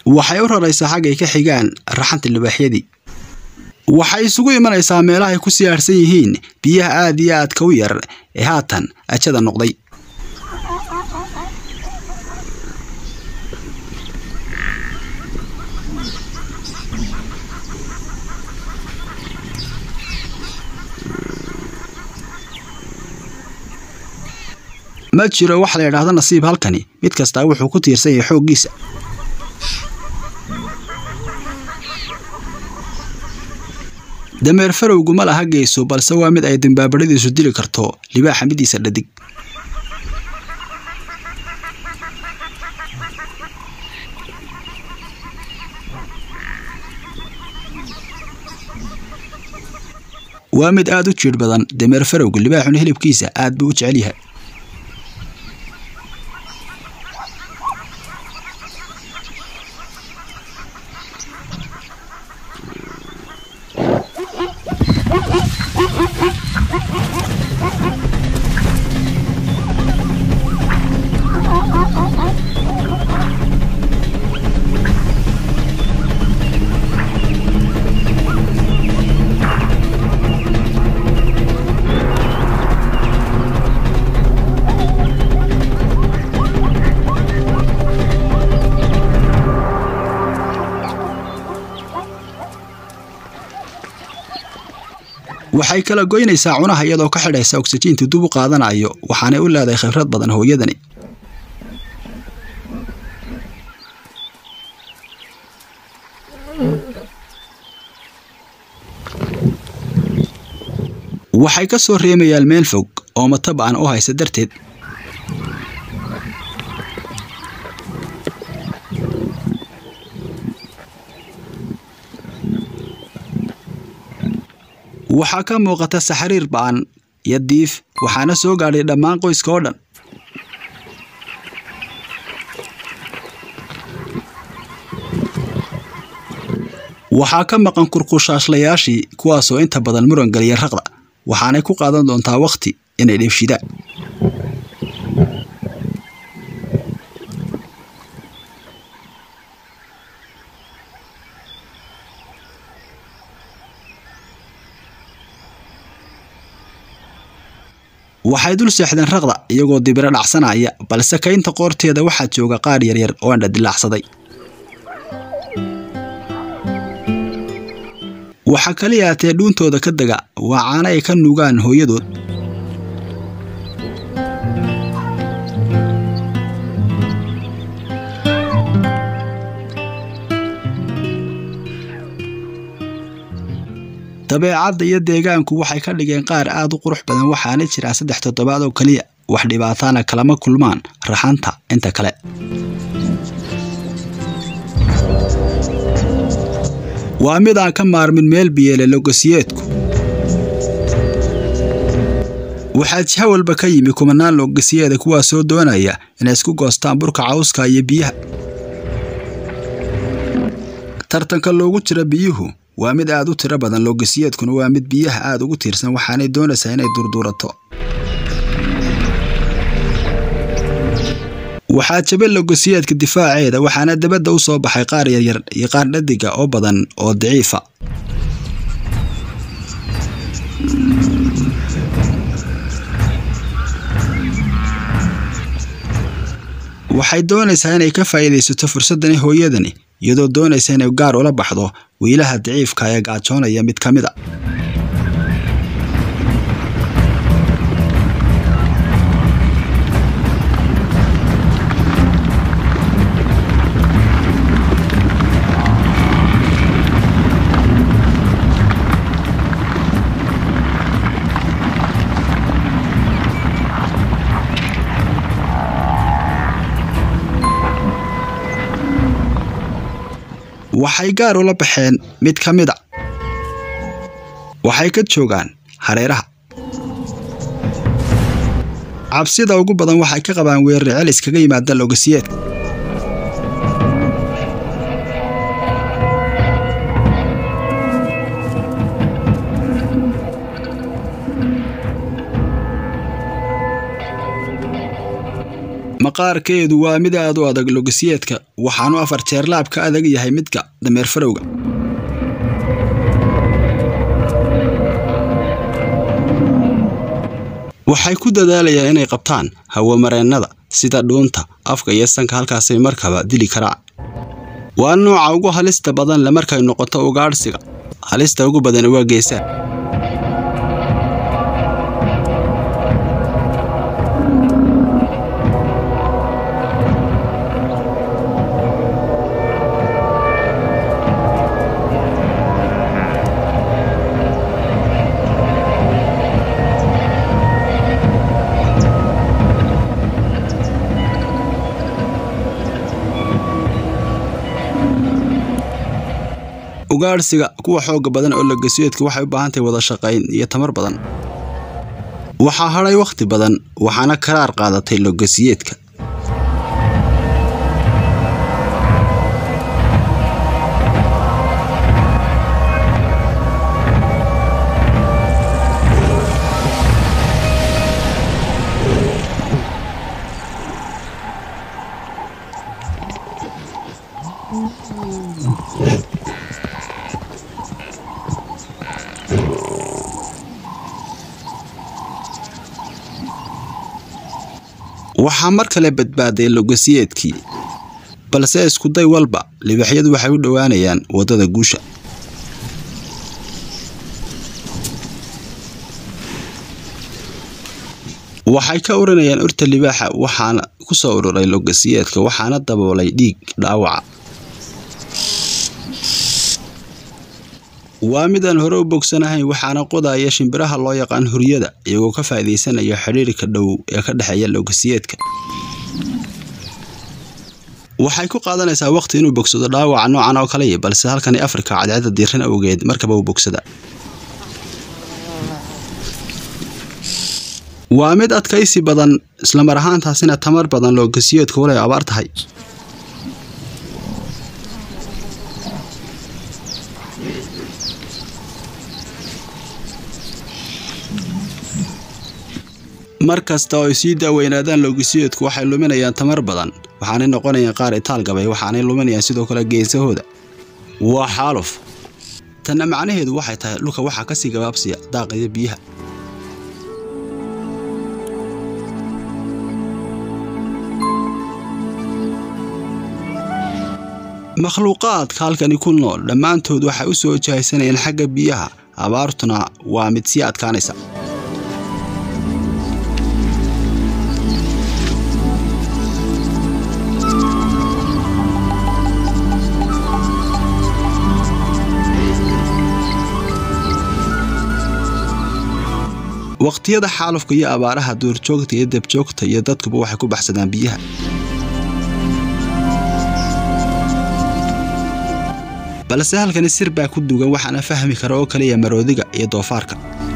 waxay u raraysaa xaggay ka xigaan raxanta libaaxyadii waxay isugu imanaysaa meelahay ku siyaadhsan yihiin biyaha aad iyo aadka u yar ee haatan ajada noqday ma jiro wax la yidhaahdo nasiib halkani mid kastaa wuxuu ku tiirsan yahay xooggiisa dameer farowgu ma laha geyso balse waa mid ay dambaabadhadiisu dili karto libaaxa midiisa dhadig waa mid aad u jiidh badan dameer farowga libaaxuna hilibkiisa aad buu u jecel yahay waxay kala goynaysaa cunaha iyadoo ka xidhaysa ogsajiinta dub u qaadanayo waxaanay u leedahay khibrad badan hooyadani waxay ka soo reemayaan meel fog oo mataba'an u haysa darteed waxaa ka muuqata saxariir ba'an iyo diif waxaana soo gaadhay dhammaan qoyska oo dhan waxaa ka maqan kurkushaashlayaashii kuwaasoo inta badan muran geliya raqda waxaanay ku qaadan doontaa wakhti inay dheefshidaan waxay dul seexdeen raqda iyagoo dibiro dhacsanaya balse kaynta qoorteeda waxaa jooga qaar yaryar oo andha dilaacsaday waxa kaliya atee dhuuntooda ka dega waa caano ay ka nuugaan hooyadood dabeecadda iyo deegaanku waxay ka dhigeen qaar aad u qurux badan waxaana jiraa saddex toddobaad oo keliya wax dhibaataana kalama kulmaan raxanta inta kale waa mid aan ka maarmin meel biyeele logosiyeedku waxaa jiha walba ka yimi kumanaan logosiyeeda kuwaas soo doonaya inay isku goostaan burka cawska iyo biyaha tartanka loogu jira biyuhu waa mid aad u tiro badan logosiyeedkuna waa mid biyaha aad ugu tiirsan waxaanay doonaysaa inay durduurato waxaa jaba logosiyeedka difaaceeda waxaana dabadda u soo baxay qaar yaryar iyo qaar dhadiga oo badan oo daciifa waxay doonaysaa inay ka faa'iidaysato fursaddani hooyadani iyadoo doonaysa inay gaar ula baxdo wiilaha daciifka ee gaajoonaya mid ka mid a waxay gaar ula baxeen mid ka mid a waxay ka joogaan hareeraha cabsida ugu badan waxay ka qabaan weerare celis kaga yimaada logosiyeedka maqaarkeedu waa mid aad u adag logasiyeedka waxaanu afar jeer laab ka adag yahay midka dameer farowga waxay ku dadaalayaan inay qabtaan hawamareennada sida dhuunta afka iyo sanka halkaasay markaba dili karaan waa nooca ugu halista badan le markay noqoto ugaadhsiga halista ugu badan waa geesaa ugaadhsiga kuwa xooga badan oo logasiyeedka waxay u baahan tahay wada shaqayn iyo tamar badan waxaa hadhay wakhti badan waxaana karaar qaadatay logasiyeedka waxaa mar kale badbaaday logasiyeedkii balse iskuday walba libaaxyadu waxay u dhowaanayaan waddada guusha waxay ka urinayaan urta libaaxa waxaana ku soo ururay logasiyeedka waxaana daboolay dhiig dhaawaca waa mid aan hore u bogsanahayn waxaana qodaya shimbiraha loo yaqaan huryada iyagoo ka faa'iidaysanaya xidhiirka dhow ee ka dhexeeya logasiyeedka waxay ku qaadanaysaa waqti inuu bogsado dhaawaca noocan oo kaley balse halkani afrika cadceedda diiran awgeed markaba uu bogsada waa mid adkaysi badan islamar ahaantaasina tamar badan logasiyeedku walay abaar tahay mar kasta oo ay sii daaweynaadaan logasiyeedku waxay luminayaan tamar badan waxaanay noqonayaan qaar itaal gabay waxaanay luminayaan sidoo kale geesahooda waa xaaluf tanna macnaheedu waxay tahay dhulka waxaa kasii gabaabsiya daaqaya biyaha makhluuqaadka halkani ku nool dhammaantood waxay u soo jahaysanayaan xagga biyaha abaartuna waa mid sii adkaanaysa waqtiyada xaalufka iyo abaaraha duurjoogta iyo debjoogta iyo dadkuba waxay ku baxsadaan biyaha balse halkani sir baa ku dugan waxaana fahmi kara oo kaliya maroodiga iyo doofaarka